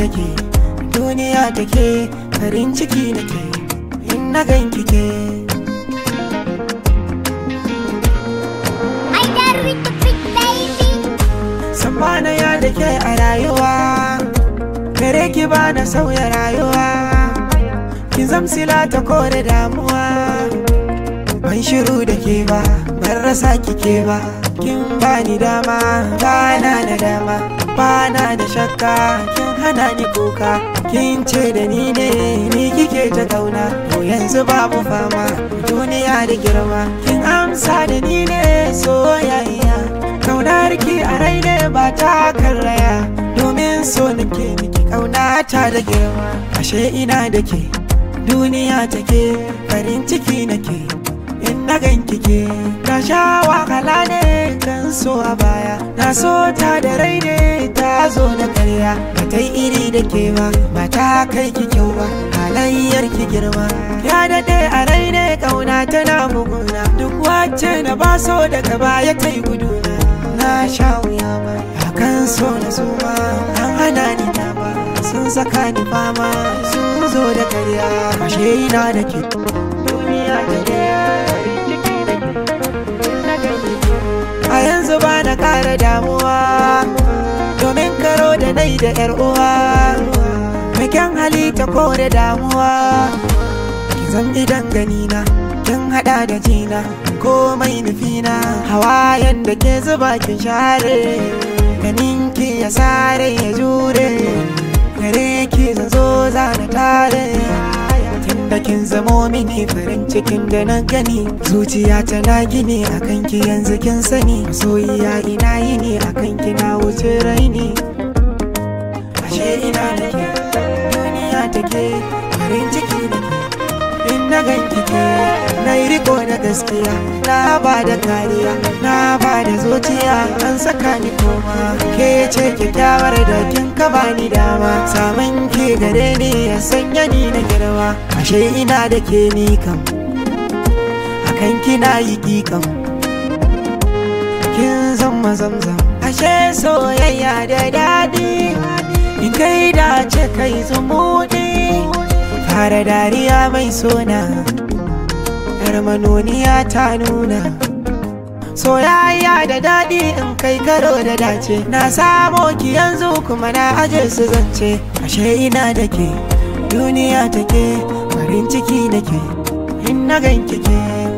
ke duniya take farin ciki nake in na ganki ke I got with the big baby. Sambana ya da ke a rayuwa Gare ki ba na sauya rayuwa Kin zamsila ta kore damuwa Ban shiru da ke ba Ban rasa kike ba Kin bani dama Bana da dama Bana da shakka Kin hana ni kuka Kin ce da ni ne Ni kike ta kauna To yanzu babu fama Duniya da girma Kin amsa da ni ne Soyayya Kaunar ki a rai ne ba ta karraya Domin so nake miki kauna ta da girma Ashe ina da ke duniya take farin ciki nake In na ganki ke Na sha wahala ne kan so a baya Na so ta da rai ne ta zo da karya Ba ta yi iri da ke ba ba ta kai ki kyau ba Halayyar ki girma Ya daɗe a rai ne kauna tana buguna Duk wacce na ba so daga baya ta yi guduna na sha wuya ma akan so na suma an hana ni dama sun saka ni fama sun zo da karya ashe ina da ke duniya ta ke farin ciki da ke na gani a yanzu ba na kara damuwa domin karo da nai da yar uwa Mekin hali ta kore damuwa ki zan idan ganina kin hada da jina komai nufina hawayen da ke zuba kin share ganin ki ya sare ya jure gare ki zan zo za na tare tunda kin zamo mini farin cikin da na gani zuciya tana gini akan ki yanzu kin sani soyayya ina yi ne akan ki na wuce raini ashe ina da ke duniya take farin ciki da ke in na ganki ke na yi riko na gaskiya na ba da kariya na ba da zuciya an saka ni koma ke ce kyakkyawar da kin ka bani dama samun ke gare ni ya sanya ni na girma ashe ina da ke ni kam akan kina yi kikam kin zama zamzam ashe soyayya da daɗi in kai dace kai zumuɗi fara dariya mai sona yar manoniya ta nuna soyayya da daɗi in kai karo da dace na samo ki yanzu kuma na aje su zance ashe ina da ke duniya take farin ciki nake in na ganki ke